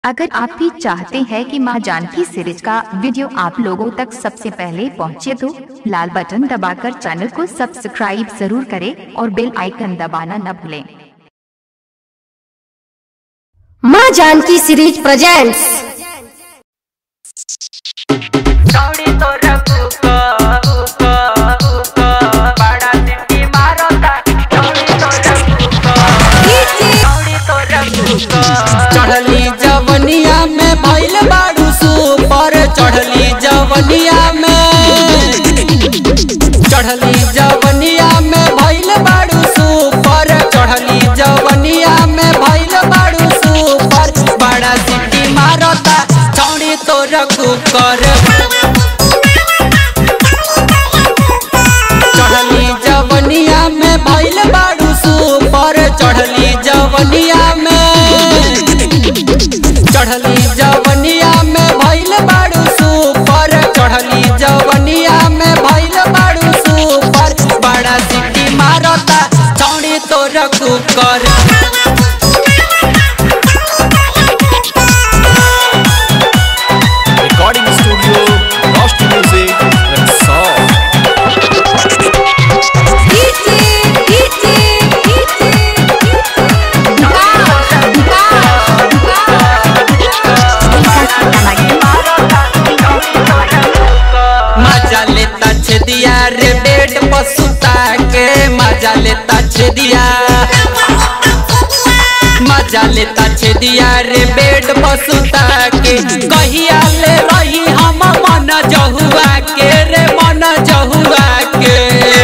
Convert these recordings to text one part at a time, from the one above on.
अगर आप भी चाहते हैं कि मां जानकी सीरीज का वीडियो आप लोगों तक सबसे पहले पहुंचे तो लाल बटन दबाकर चैनल को सब्सक्राइब जरूर करें और बेल आइकन दबाना न भूलें माँ जानकी सीरीज प्रेजेंट्स चौड़ी तो रघु को उको उको बड़ा सिटी मारो ता चौड़ी तो रघु को चौड़ी तो रघु को चढ़ली जवनिया में भइल बाड़ू सुपर चढ़ली जवनिया में चढ़ली जवनिया में भइल बाड़ू सुपर चढ़ली जवनिया में भइल बाड़ू सुपर बड़ा सिटी मारता चौड़ी तो रखू कर चढ़ली जवनिया में भइल बाड़ू सुपर चढ़ली जवनिया में चढ़ली जवनिया में भइल बाड़ू सुपर चढ़ली जवनिया में भइल बाड़ू सुपर बड़ा सिटी मारता चौड़ी तो रखू कर Recording Studio, Lost Music, and Song. मजा लेता छेदिया रे बेड पर सुता के मजा लेता छेदिया मजा लेता छेदिया रे बेड पर सुता के कहिया ले रही हम मन जहुआ के रे मन जहुआ के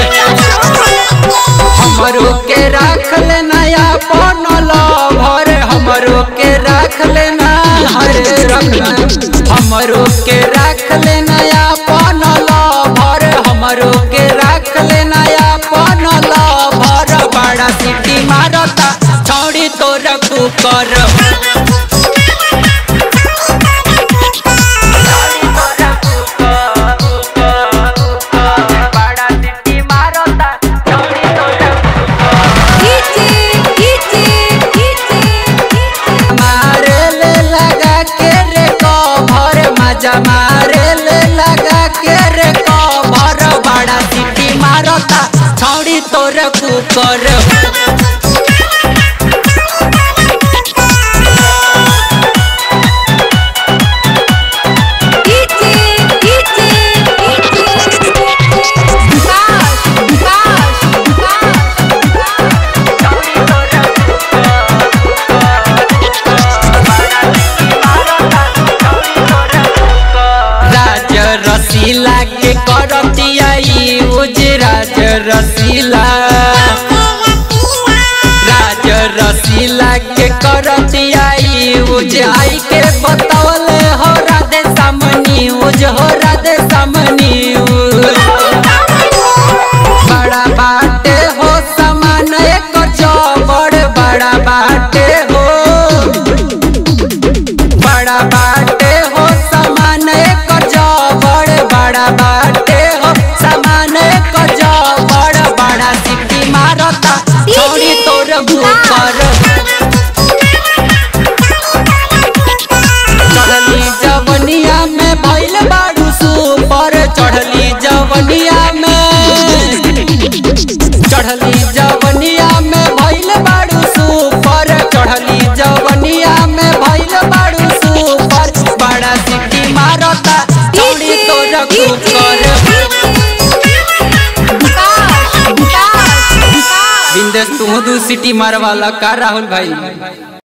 हमरो के राख लेना अपन भर हमरो के राख लेना हरे रखना हमरो के राख लेना अपन भर हमरो के राख लेना अपन भर बड़ा सिटी मारता छौड़ी तो रखू कर बड़ा सिटी मारो ता चौड़ी तो रघु मारे ले लगा के रे कभर मजा मारे ले लगा के रे कभर बड़ा सिटी मारता छौड़ी तोर कुकर राज रसीला के करतिया यूज राज रसीला राज रसीला के करतिया यूज आई के बतौले हो राधे सामनी यूज हो राधे सामनी बड़ा बाटे हो समान एक चौबड़ बड़ा बाटे हो बड़ा बाटे हो समान एक जबड़ बड़ा बाटे हो समान एक जबड़ बड़ा सिटी मारता छोड़ी तोर भूकर चढ़ली जवनिया में भइल बाड़ू सुपर चढ़ली जवनिया में चढ़ली जवनिया में भइल बाड़ू सुपर चढ़ली जवनिया में भइल बाड़ू सुपर बड़ा सिटी मारता चौड़ी तो रखू कर बिंदेश तू दू सिटी मारवाला का राहुल भाई